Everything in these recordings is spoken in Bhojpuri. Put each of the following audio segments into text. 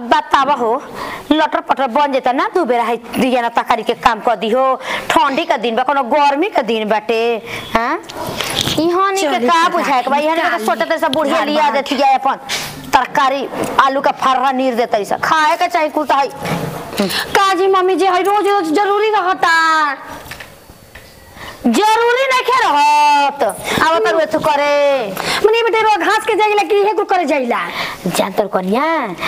अब बतावा हो लटर पटर बन जेता ना दू बेरा है दिया ना तकारी के काम कर दी हो ठंडी का दिन बा कोनो गर्मी का दिन बाटे हां इहां नी के चली का तो बुझाए के भाई जाके हने तो सोटे ते सब बुढ़िया झाड़ लिया बहार देती है अपन तरकारी आलू का फर्रा नीर देता इसा खाए के चाहे कुल है काजी मम्मी जी है रोज रोज जरूरी रहता जरूरी नहीं खे रहत अब तर वेथु करे मने बेटे रोज घास के जाइला कि हे कुल करे जाइला जानतर कनिया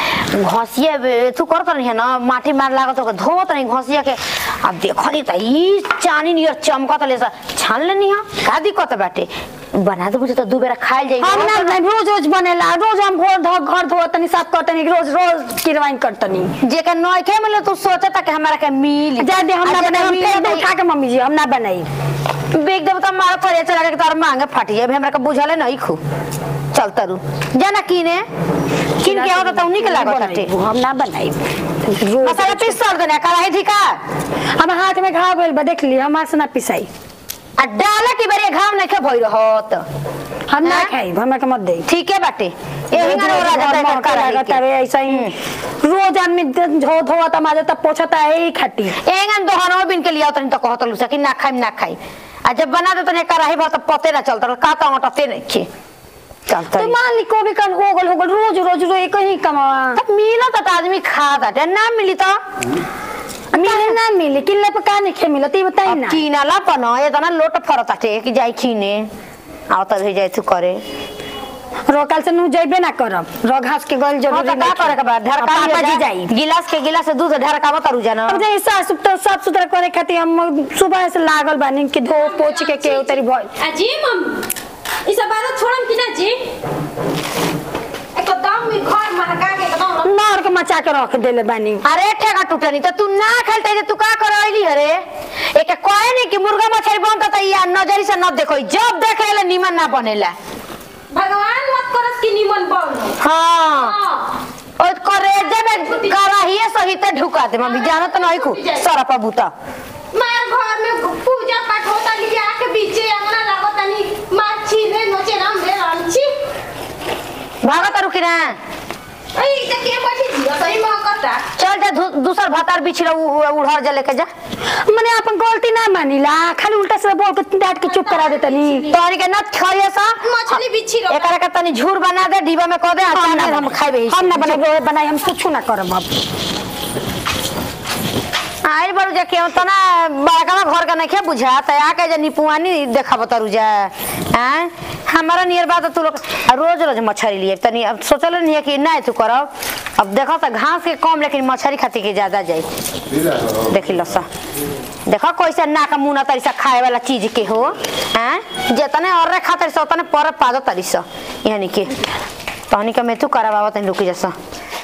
घसिया तू कर कर है ना माटी मार लागत तो धोत नहीं घसिया के अब देखो नी त ई चानी नियर चमकत ले सा छान लेनी हा का दिक्कत बाटे बना दे बुझे तो दू बेरा खाइल जाई हम ना नहीं रोज रोज बनेला रोज हम घर धो घर धो तनी साफ करतनी रोज रोज किरवाइन करतनी जे के नय खे मिले तू सोचता कि हमरा के मिल जा दे हम ना बनाई हम फेर दे खा के मम्मी जी हम ना बनाई बेग देव त मार करे चला के तार मांगे फाटी जाए हमरा के बुझले नहीं खू चल तरु जाना कीने किन के आवत त उन्हीं के लागत बाटे हम ना बनाई रोज मसाला पीस कर देना कढ़ाई ठीका हम हाथ में घाव गइल बा देख ली हमार से ना पिसाई आ डाला के बेरे घाम नहीं खे भई रहत हम ना हाँ? खाई हमरा के मत दे ठीके बाटे यही ना रोरा जाता है कढ़ाई लगता के है ऐसा ही रोज आदमी धो धोता माजता पोछता है ही खट्टी एंगन दोहनो बिन के लिया तनी तो कहत लुसा कि ना खाई ना खाई आ जब बना दे तने कढ़ाई भात पते ना चलता का का हटते नहीं खे चलता तो मान ली को भी कल हो गल हो गल रोज रोज रोज एक ही कमा तब मिला तो आदमी खा दा ना मिली तो मिले ना मिले किल्ले पे का नहीं खे मिला ती बताई अब ना कीनाला पन ये तना लोट फरत आटे कि जाई खीने आओ तब जाई तू करे रोकल से नु जइबे ना करब रो घास के गल हाँ जरूरी तो का करे के बाद ढरका पापा जी जाई गिलास के गिलास से दूध ढरका मत रु जाना अब जे साफ सुथरा साफ सुथरा करे खातिर हम सुबह से लागल बानी कि धो पोछ के के उतरी भइल अजी मम्मी ई सब बात छोड़म कि ना जी एकदम ई घर महका के एकदम मार के मचा के रख देले बानी अरे ठेका टूटनी तो तू ना खेलते तू का करैली अरे एक कहे नहीं कि मुर्गा मछली बनता त या नजरी से न देखो जब देख ले निमन ना बनेला भगवान मत करस कि निमन बन हाँ हां और करेजे में कराहिए सहित ढुका दे मम्मी जानो तो नहीं खू सरपा बूता मार घर में पूजा पाठ होता लिया के बीचे अंगना लागत तनी मार छीने नोचे राम रे राम छी भागत रुकी ना आई त के बैठी जिया सही महकता चल जा दू- दूसर भातार बिछड़ा उड़हर जा लेके जा मने अपन गलती ना मानिला खाली उल्टा से बोल के डांट के चुप करा देतनी तोहरी के नत खाइए सा मछली बिछी रहो एकरा के तनी झूर बना दे डिब्बा में कह दे हम अचार ना हम खाइबे हम ना बनाई बनाई हम कुछ ना करब अब आइल बारू जा केहू तना बड़का घर का नहीं बुझा त आके जे निपुआनी देखाब तरू जा हैं हमारा नियर बात तू लोग आ रोज रोज मछली लिए तनी अब सोचल नहीं है कि नहीं तू करब अब देखो त घास के कम लेकिन मछली खाती के ज्यादा जाई देखी लसा देखो कैसे नाक मुना तरीसा खाए वाला चीज के हो हैं जितने और खातर से उतने पर पादो तरीसा यानी के तहनी का मैं तू करावा तनी रुकी जसा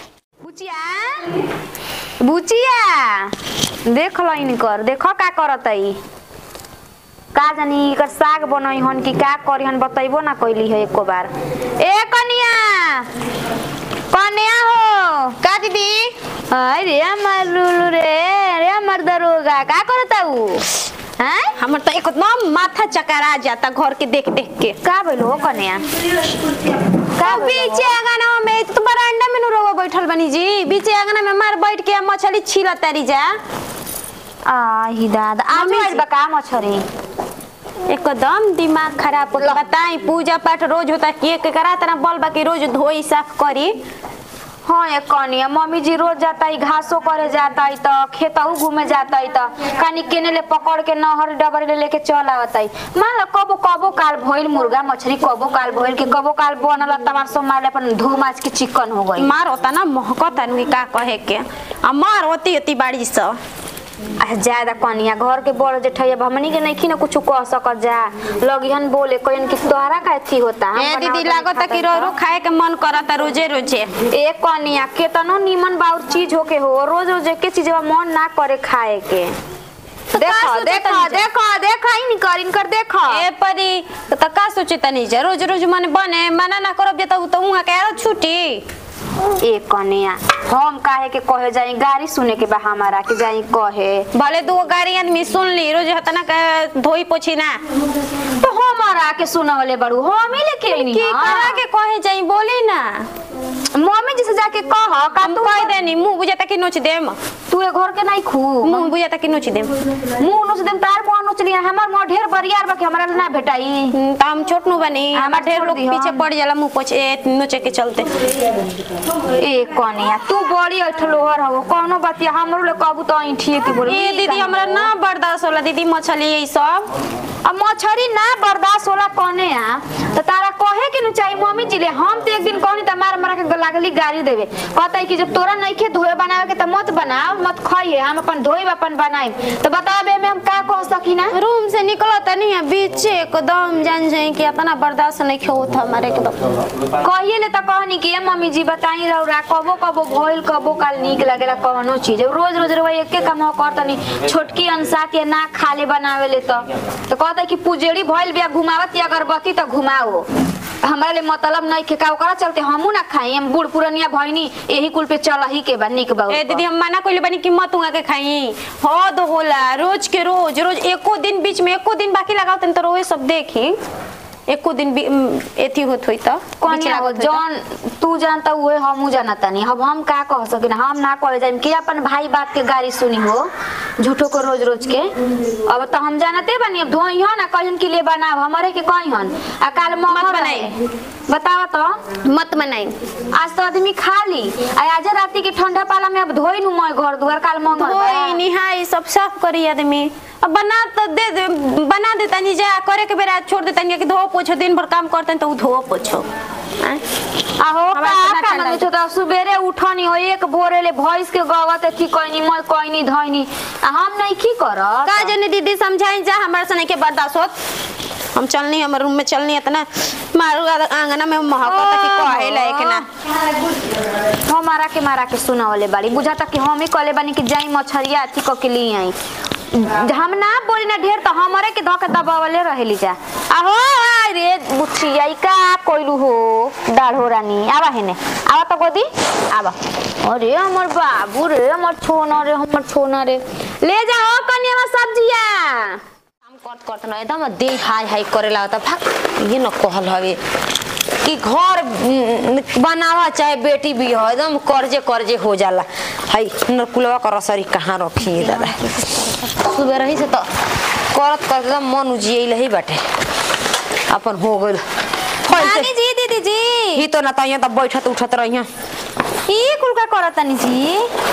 बुचिया बुचिया देख लो इनकर देखो का करत ई का जानी एकर साग बनई हन कि का करी हन बतैबो ना कैली है एको बार ए कनिया कनिया हो का दीदी अरे हमर लुलु रे अरे हमर दरोगा का करता ऊ हैं हमर त एकदम माथा चकरा जाता घर के देख देख के का भइल हो कनिया का बीचे आंगना में तो बरांडा में नु रोवा बैठल बनी जी बीचे आंगना में मार बैठ के मछली छीला तारी जा आही दादा आज मम्मी आइल जी। बा का मछरी एकदम दिमाग खराब हो गया बताई पूजा पाठ रोज होता के के करा तना बल बाकी रोज धोई साफ करी हाँ ये कनिया मम्मी जी रोज जाता है घासो करे जाता है तो खेतऊ घूमे जाता है तो कनी केने ले पकड़ के नहर डबर ले लेके चल आवता है मान लो कबो कबो काल भइल मुर्गा मछली कबो काल भइल कि कबो काल बनल तमार सो मारले अपन धो माछ के चिकन हो गई मार होता ना महकता नुई का कहे के आ मार होती होती बाड़ी स आ ज्यादा कनिया घर के बड़ जेठैया हमनी के नहीं ना कुछ कह सकत जा लगिहन बोले कहन कि तोहरा का थी होता हम ए दीदी बनावत लागता कि खाता रो खाए के मन करता रोजे रोजे ए कनिया केतनो निमन बाउर चीज होके हो रोज रोज के चीज मन ना करे खाए के का देखो सोचे देखो तनी जा? देखो देखो इनकर इनकर देखो ए परी त का सोचे तनी जा रोज रोज मन बने मना ना करब जे त उहाँ के आरो छुटी ए कनिया हम काहे के कहे जाई गाड़ी सुने के बा हमारा के जाई कहे भले दो गाड़ी आदमी सुन ली रोज हतना का धोई पोछी ना तो हमारा के सुनवले बड़ू हम ही लेके आइनी की करा के कहे जाई बोली ना मम्मी जी से जाके कह का हम तू कह देनी मुंह बुझाता कि नोच देम तू ए घर के नहीं खू मुंह बुझाता कि नोच देम मुंह नोच देम तार मुंह नोच लिया हमर मुंह ढेर बरियार बा कि हमरा ना भेटाई हम्म, त हम छोट नु बनी हाँ, हमार ढेर छोड़ लोग दी, हाँ। पीछे पड़ जाला मुंह पोछ ए नोचे के चलते ए कनिया तू बड़ी अठलोहर हो कोनो बतिया हमरो ले कहबू तो आई ठीक बोल ए दीदी हमरा ना बर्दाश्त होला दीदी मछली यही सब अब मछरी ना बर्दाश्त होला कने आ तो तारा कहे के न चाहिए मम्मी जी ले हम तो एक दिन कहनी त मार मार के लागली गाड़ी देवे कहता कि जब तोरा नहीं खे धोए बनावे के त मत बनाओ मत खाइए हम अपन धोई अपन बनाई तो बतावे में हम का कह सकी ना रूम से निकलो तनी है बीचे एकदम जान जाए कि इतना बर्दाश्त नहीं खेओ था हमारे एकदम कहिए ले त कहनी कि ए मम्मी जी बताई रौरा कबो कबो भइल कबो काल निक लगेला कवनो चीज अब रोज रोज रवा एके काम हो करतनी छोटकी अंसा के ना खाले बनावे ले त तो कहता कि पुजेड़ी भइल बिया घुमावत या अगरबत्ती त घुमाओ हमरा ले मतलब नहीं के का ओकरा चलते हमू ना खाई हम बूढ़ पुरनिया भइनी यही कुल पे चल ही के बा निक बा ए दीदी हम मना कइले बानी कि मत उगा के खाई हो दो होला रोज के रोज रोज एको दिन बीच में एको दिन बाकी लगाओ तन तो रोए सब देखी एको दिन भी उम, एथी होत होई त कौन बीच लागत होई त। जौन तू जानता उहे हमू जानता नहीं अब हम का कह सकिन हम ना कहे जाइम कि अपन भाई बात के गाड़ी सुनी हो झूठो को रोज रोज के अब तो हम जानते बनी अब धोई हो ना कहन के लिए बनाओ हमारे के कही हन आ काल मत मत बनाई। बनाई बतावा तो मत बनाई आज तो आदमी खा ली आ आज राती के ठंडा पाला में अब धोई नु मैं घर दुआर काल मंगल बा। धोई निहाई सब साफ करी आदमी अब बना तो दे दे बना दे तनी जा करे के बेरा छोड़ दे तनी कि धो पोछो दिन भर काम करते तो उ धो पोछो आय। आहो हमरा का केना काम ठंडा में तो सुबेरे उठनी हो एक भोरे ले भैंस के गवत थी कहनी मैं कहनी धइनी आ हम नहीं की करत का जने दीदी समझाई जा हमारे सने के बर्दाश्त होत हम चलनी हमर रूम में चलनी इतना मारू आंगना में महकता कि कहे लायक ना हमारा के मारा के सुनावले बाड़ी बुझाता कि हम ही कहले बानी कि जाई मछरिया अथी क के लिए आई हम ना बोली ना ढेर तो हमारे के धके दबावले रहेली जा आहो आय रे बुचिया ई का कोइलू हो दाढ़ो रानी आवा हेने आवा तो गोदी आवा अरे हमर बाबू रे हमर छोना रे हमर छोना रे ले जाओ कन्या सब्जिया काम करत करत न एकदम देह हाय हाय करे लागता भाग ये न कहल हवे कि घर उम, बनावा चाहे बेटी भी हो एकदम कर्जे कर्जे हो जाला हाय नरकुलवा का रसरी कहाँ रखी दादा सुबह रही से तो करत करत एकदम मन उजियल ही बाटे अपन हो गइल होय से- रानी जी दीदी जी ही तो ना तो तो बैठत उठत रही ई कुल का करतनी जी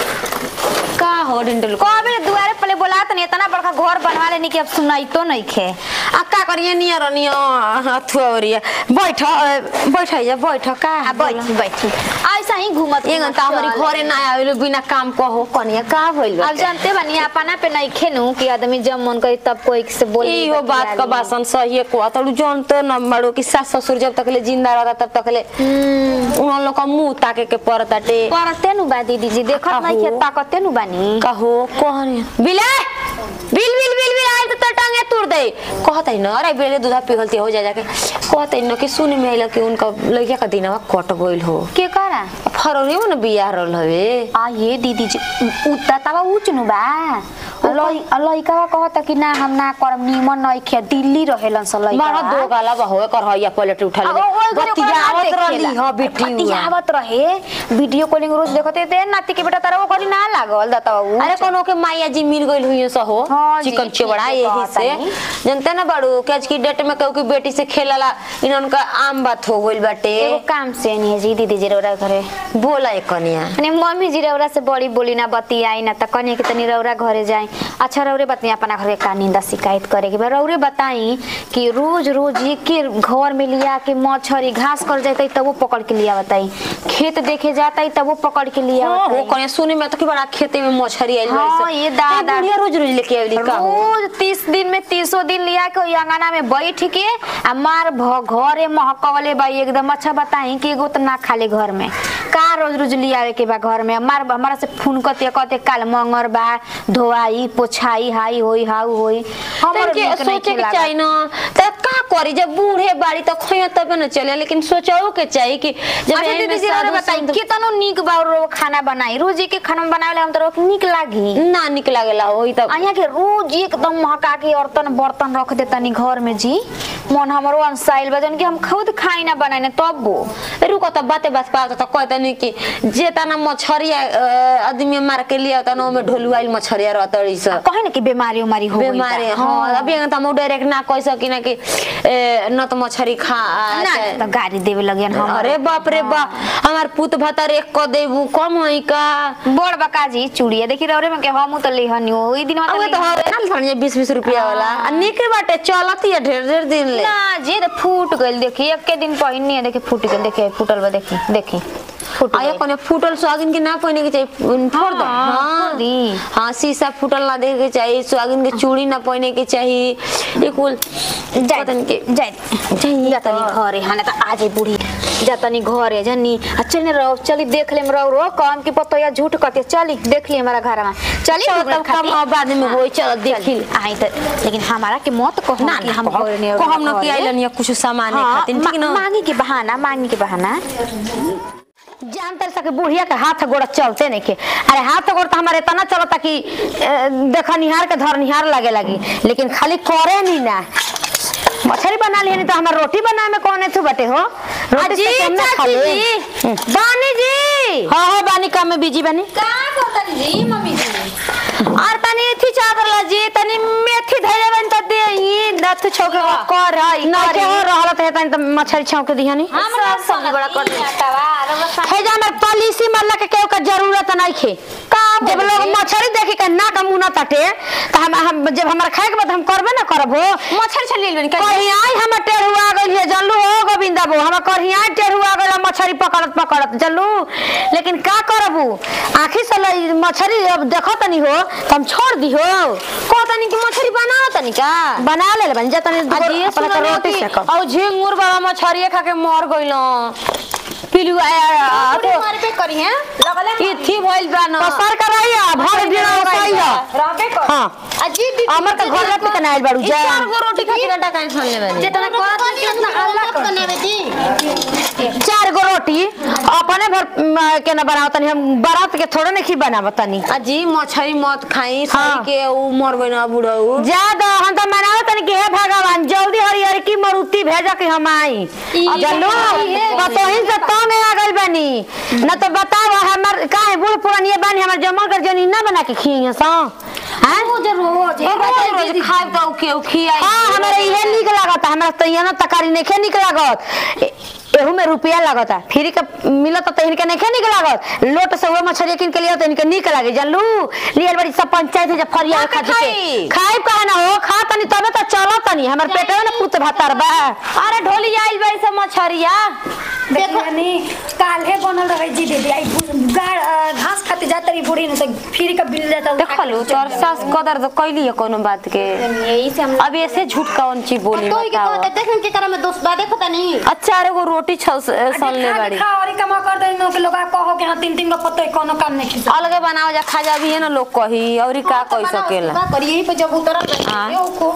का हो डिंडल को कबे दुआरे पले बोलात नहीं इतना बड़का घर बनवा लेनी कि अब सुनाई तो नहीं खे आ का करिए नियर नियर अथुअरिया बैठ अ, बैठ जा बैठ का आ बैठी बैठी ऐसा ही घूमत एगन त हमरी घरे ना आवेलो बिना काम कहो कनिया का भइल अब जानते बनी अपना पे नहीं खेनू कि आदमी जब मन करे तब कोई से बोली इहो बात का बासन सही को तलु जानते न बड़ो कि सास ससुर जब तक ले जिंदा रहता तब तक ले उन लोग का मुंह ताके के पड़ताटे करते नु बा दीदी जी देखत काहू? नहीं खे ताकते नु बानी कहो कहनी बिले बिल बिल बिल बिल आइल तो टांगे तुर दे कहत है न अरे बेले दूधा पिघलती हो जा जाके कहत है न कि सुन में आइल कि उनका लड़का का दिनवा कट गइल हो के करा फरवरी में न बियाह रहल हवे आ ये दीदी जी उता तवा ऊंच नु बा लई लइका कहता कि ना हम ना करम नीमन नहीं खे दिल्ली रहेलन स लइका बड़ा दो गाला बहो कर हइया पलट उठा ले बतियावत रहली ह बेटी बतियावत रहे वीडियो कॉलिंग रोज देखते थे नाती के बेटा तारा वो करी ना लागल दाता बाबू अरे कोनो के माया जी मिल गइल हुई सो हो हाँ जी, चिकन ठीक चिवड़ा है, यही कहता से नहीं। जनते ना बड़ू कि आज की डेट में कहू कि बेटी से खेलला इनन का आम बात हो गइल बाटे एगो काम से नहीं है जी दीदी जी रौरा घरे बोला एक कनिया अने मम्मी जी रौरा से बड़ी बोली ना बतियाई ना त कने के तनी रौरा घरे जाई अच्छा रौरे बतिया अपना घर के का निंदा शिकायत करे के बा रौरे बताई कि रोज रोज एक के घर में लिया के मछरी घास कर जाते तब वो पकड़ के लिया बताई खेत देखे जाता तब वो पकड़ के लिया हाँ, वो बताई कनिया सुने में तो कि बड़ा खेते में मछरी आइल हाँ, बाड़ी से। ये दादा। ए, बुढ़िया रोज रोज लेके आइली का हो रोज तीस दिन में तीसो दिन लिया के ओइ अंगना में बैठ के आ मार भ- घरे महकवले बा एकदम अच्छा बताई कि एगो तो ना खाले घर में का रोज रोज लियावे के बा घर में मार हमारा से फोन कते कते काल मंगर बा धोआई पोछाई हाई होई हाउ होई हमर के नीक सोचे नइखे के लागत। चाहिए ना त का करी जब बूढ़े बाड़ी तो खइया तबे न चले लेकिन सोचो के चाहिए कि जब अच्छा एही में दीदी जी और साधु बताई संत- कितनो नीक बा रो खाना बनाई रोज के खाना बनावे हम तो रोक नीक लागी ना निक लागेला होई तब यहाँ के रोज एकदम महका के औरतन बर्तन रख दे तनी घर में जी मन हमरो अनसाइल बा जौन कि हम खुद खाई ना बनाने तब वो रुको तो बाते बात पाओ तो कहते नहीं कि जे तना मछरिया अ, आदमी मार के लिया तना ओमे ढोलुआइल मछरिया रहतड़ी सब कहे ना कि बीमारी उमारी हो गइल बा। बीमारी हाँ अभी अगर हम डायरेक्ट ना कह सकी ना कि ए, न तो मछरी खा ना चाहे- तो गाड़ी देवे लगे हम अरे बाप रे बा हमार पुत भतर एक क देबू कम होई का बोड़ बकाजी चूड़िया देखी रौरे में के हम तो लेहनी हो ई दिन अब तो हवे ना थोड़ी बीस बीस रुपया वाला आ निक बाटे चलती है ढेर ढेर दिन ले ना जे तो फूट गइल देखी एक के दिन पहिनी है देखी फूट गइल देखी फूटल बा देखी देखी फूट आया गइल। कोने फूटल सुहागिन के ना पहने के चाहिए उन, फोड़ दो हाँ, हाँ फोड़ दी। हाँ शीशा फूटल ना देखे के चाहिए सुहागिन के चूड़ी ना पहने के चाहिए ये कुल जाय पतन के जाय जातनी घरे हाने त आजे बुढ़ी जातनी घरे जनी आ चल ने रहो चली देख लेम रहो रो काम के पतो या झूठ कहते चली देख ली हमारा घर में चली चलो घूमने तब कम खातिर। अब बाद में होई चलो देख ली आई त लेकिन हमारा के मत कहो ना कि ना हम हम घरे ने को हम न कि आइलन या कुछ सामान हाँ, खातिर ठीक ना मा- मांगी के बहाना मांगी के बहाना जानते सके बुढ़िया के हाथ गोड़ चलते नहीं के अरे हाथ गोड़ तो हमारे इतना चलता कि ए, देखा निहार के धर निहार लगे लगी लेकिन खाली करे नहीं ना मछली बना ली तो हमार रोटी बनाए में कौन थू बटे हो रोटी अजी, से केमना खा चाची ले? जी। हम्म। बानी जी हाँ हाँ बानी काम में बिजी बानी का कहतनी जी मम्मी जी और तनी थी चादर ला जी तनी मेथी धैले बन त दे ई दत छोके कर हई ना के हो रहल त तनी त मछली छौके दिहनी हमरा संग बड़ा कर हे जा हमर पॉलिसी मल्ला के केहू का जरूरत नहीं खे जब लोग मछली देखी के ना का मुंह ना तटे त हम हम जब हमरा खाए के बाद हम करबे ना करबो मछली छली लेबन कहीं आई हम टेढ़ुआ गइल है जल्लू हो गोविंदा बो हम कहीं आई टेढ़ुआ गइल मछली पकड़त पकड़त जल्लू लेकिन का करबू आखी से लई मछली अब देखो तनी हो त हम छोड़ दी हो को तनी की मछली बना तनी का बना ले बन जा तनी आज ये अपना के सुनो रोटी कि से कर औ झिंगुर बाबा मछरिए खा के मर गइलो पिलु आया तो मारे पे करी हैं लगले ई थी भइल बा न पसर कराइया भर दिन सैया रहबे कर हां अजी दीदी अमर के घर पे कनाइल बाड़ू ई जा चार गो रोटी खातिर डका छन लेबे जितना कहत है उतना अल्लाह कर चार गो रोटी अपने भर म, के ना बनाओ तनी हम बारात के थोड़े नहीं बनावत तनी अजी मछली मत खाई हाँ। सही के उ मर गइल बुढ़ऊ जा दो हम तो मनाओ तनी कि हे भगवान जल्दी हरियर की मरुति भेजा कि हम आई चलो बतोहिन से तो में आ गइल बनी न तो बताओ हमर काहे बूढ़ पुरानिया बानी हमर जमा कर जनी ना बना के खिए सो हां रोज रोज रोज रोज खाइब त उखे उखी आई हाँ हमारे इहे निक लागता हमरा तो यहाँ तकारी नहीं निक लागत ए- एहू में रुपया लागता फ्री के मिलत तो इनके नहीं निक लागत लोट से हुए मछली किन के लिए तो इनके निक लागे जानलू लियल बड़ी सब पंचायत है जब फरिया खा खा के खाई। खाई कहा ना हो खा तनी तबे तो चलो तनी हमर पेटे में ना पुत भातर बा अरे ढोली आइल बड़ी सब मछरिया देखो काल्हे बनल रहे जी दीदी आई बु- गाड़ अ, घास खाते जाते रही बूढ़ी ने तो फिर का बिल जाता वो खा के देखलू चल तोर जाता। सास कदर तो कैली है कोनो बात के यही से हम अब ऐसे झूठ कौन चीज बोली तो के बताओ कहते देख के करे में दोस्त बा देखो तनी अच्छा अरे वो रोटी छल सन ले खा बड़ी खा और ही कमा कर दे के लोग कहो कि हाँ तीन तीन का पत्तो है, कोनो काम नहीं खिसा अलगे बनाओ जा खा जा भी है ना लोग कही और का कह सकेला का करी यही पे जब उतरल हाँ। रही को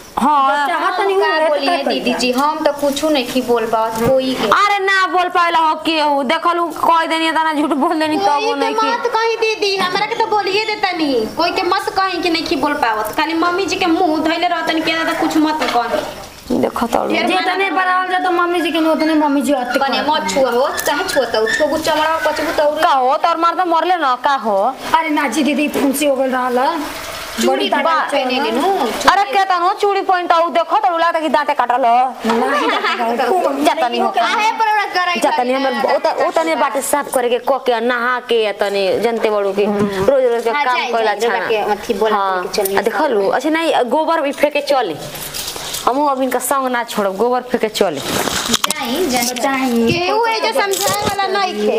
हाँ चाहत नहीं हुआ का है तो बोलिए क्या दीदी जी हम तो कुछ नहीं की बोल पावत कोई के अरे ना बोल पाएला हो के हो देखलू कह देनी तना झूठ बोल देनी तब कोई वो के नहीं की मत कही दीदी हमरा के तो बोलिए देता नहीं कोई के मत कही कि नहीं की बोल पावत खाली मम्मी जी के मुंह धइले रहतन के ना कुछ मत कही देखो तो जितने बनावल जाए तो मम्मी जी के नहीं उतने मम्मी जी आते कने मत छुआ हो काहे छुअता छुआ चमड़ा कचबू तो का हो तोर मार तो मरले ना का हो अरे नाची दीदी फुंसी हो गई रहल चूड़ी बा पहने के नु अरे के तनो चूड़ी पॉइंट आउ देखो तो लगता कि दांते काटल हो जतनी हो काहे पर ओरा कराई जतनी हमर ओत ओतने बाटे साफ करे के क के नहा के या तनी जनते बड़ू के रोज रोज के हाँ, काम जाए, कइला जाए, छाना के अथी बोला हाँ, के चलिए आ देखलू अच्छा नहीं गोबर भी फेंके चले हमहू अब इनका संग ना छोड़ब गोबर फेंके चले जाई जाई चाहिए केहू ए जो समझाए वाला नहीं खे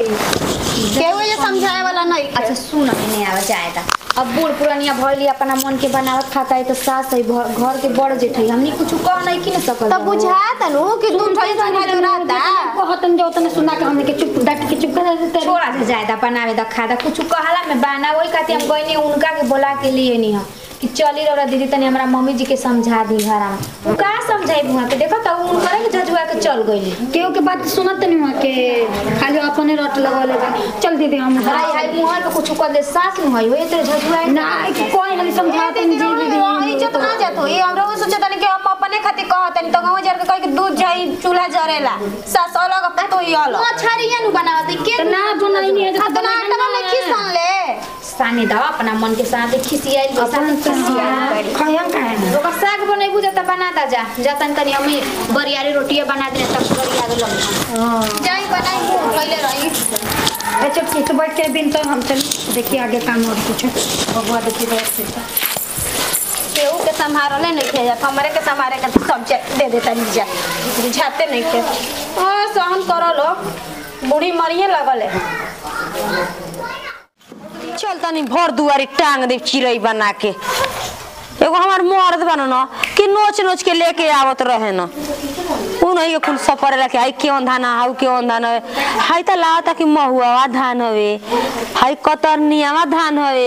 केहू ए जो समझाए वाला नहीं खे अच्छा सुन नहीं आवा जाएगा अब बूढ़ पुरानिया भइली अपना मन के बनावत खाता है तो सास है घर घर के बड़ जेठ है हमनी कुछ कह नहीं की न सकल तब बुझा तनु कि तू थोड़ी समझ रहता कहतन जो उतने सुना के हमने के चुप डट के चुप कर देते छोड़ा जा जाएगा बनावे दा खादा कुछ कहला में बना वही खातिर हम गइनी उनका के बोला के लिए नहीं हम कि चली रहा दीदी तनी हमरा मम्मी जी के समझा दी घर में उ का समझाई बुआ के देखो त उ करे के झझुआ के चल गइली केहू के बात सुनत नहीं हुआ के खाली अपने रट लगले बा चल दीदी हम हाय हाय मुहर पे कुछ कर दे सास में होई होई तेरे झझुआ ना कि कोई नहीं समझाते नहीं जी दीदी इज्जत ना जात हो ये हमरा वो सोचे तनी कि हम अपने खातिर कहत तनी तो गांव जार के कह के दूध जाई चूल्हा जरेला सास अलग पतो ही अलग मछरिया नु बनावत के तो ना बनाई नहीं है तो खतना तना में की सुन ले सानी दवा अपना मन के साथ खिसियाइल बसा खिसियाइल खयम का है ओकर साग बनैबू जा त बना दा जा जतन तनी हमें बरियारी रोटिया बना दे तब बरिया दे लग जाई बनाई मुंह पहले रही अच्छा ठीक है बैठ के बिन तो हम चल देखिए आगे काम और कुछ भगवा देखिए व्यवस्थित केहू के संभारले नहीं खे जात हमरे के संभारे के सब जे दे देता नीचा बुझाते नहीं खे हां सहन करो लो बूढ़ी मरिए लगल है चल तनी भर दुआरी टांग दे चिड़ै बना के एगो हमार मर्द बनो न कि नोच नोच के लेके आवत रहे न उ नहीं के कुल सफर लेके आई केवन धान हाउ केवन धान हवे हाई त लावता कि महुआ धान हवे हाई कतरनियावा धान हवे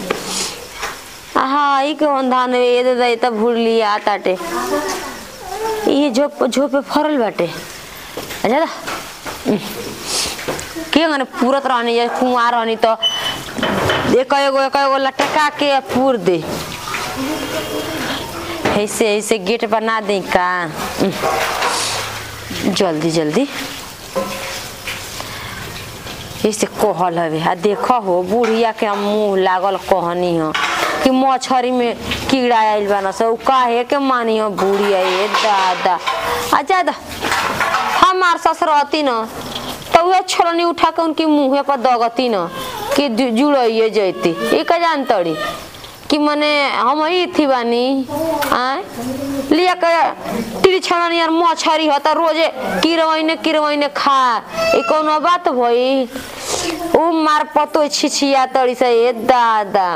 हाई केवन धान हवे ये दे दे त भूली आ ताटे ये झोप झोपे फरल बाटे अच्छा दा के गने पूरत रहनी या कुंवार रहनी तो एक एगो एक एगो लटका के पूर दे ऐसे ऐसे गेट बना दे का जल्दी जल्दी ऐसे कहल हवे आ देख हो बुढ़िया के हम मुंह लागल कहनी हो कि मछरी में कीड़ा आइल बा न से उ काहे के मानी हो बुढ़िया ये दादा आ ज्यादा हमार सस रहती न तो वह छोलनी उठा के उनकी मुँहे पर दगती न कि जु- जुड़इए जैती ये का जानतड़ी कि मने हम ही थी बानी आय लिया के टिरी छलनी और मछरी हो त रोजे किरवैने किरवैने खा ई कौनो बात भई उ मार पतो छिछिया तड़ी से ए दादा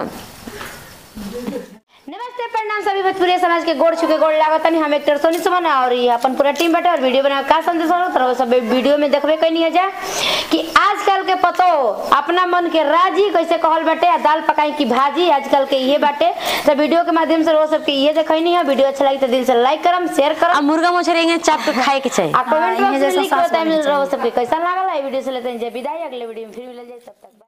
नमस्ते प्रणाम सभी भोजपुरी समाज के गोड़ छुके गोड़ लागत नहीं हम एक्टर सोनी सुमन और ये अपन पूरा टीम बैठे और वीडियो बना का संदेश हो तरह सब वीडियो में देखबे कहीं है जा कि आजकल के पतो अपना मन के राजी कैसे कहल बाटे आ दाल पकाई की भाजी आजकल के ये बाटे तो वीडियो के माध्यम से वो सबके ये देखनी है वीडियो अच्छा लगी तो दिल से लाइक करम शेयर करम मुर्गा मछली इन्हें चाप के खाए के चाहिए आ कमेंट बॉक्स में लिख के बताइए सबके कैसा लागल है वीडियो से लेते हैं जय विदाई अगले वीडियो में फिर मिल जाए तब तक